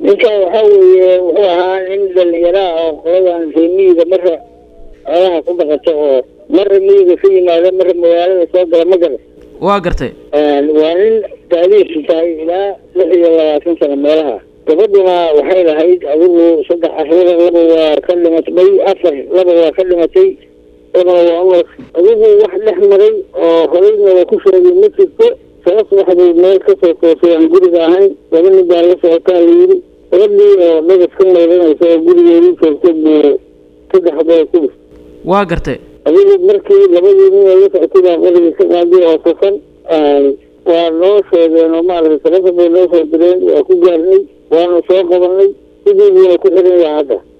ninka waxaa weeye wuxuu ahaa nin dhalinyaraha oo qoladan ree miyiga mara xoolaha ku dhaqato oo mara miyiga ka yimaada mara magaalada soo gala ma garan waa gartay waa nin daadiisu tahay ilaa lix iyo labaatan sano meelaha gabadhuna waxay lahayd adigu saddex carruura laba waa ka dhimatay afar laba waa ka dhimatay labana waa umar adigu wax dhex maray oo horeyna waa ku sheegay ma jirto sabas waxbay meel kasoo koosay aan guriga ahayn laba nin baa la socotaa la yidhi gabadhii oo dhagas ka maydanaysa oo gurigeedii joogtay buu saddex baa ku waa gartay adigu markii labadii nin oo la socotay baa qorigii ka qaaday oo safan waa noo sheegeen oo maaragtay sabasa bay noo soo direen waa ku gaarnay waanu soo qabanay sidii buuna ku xiran yahay hadda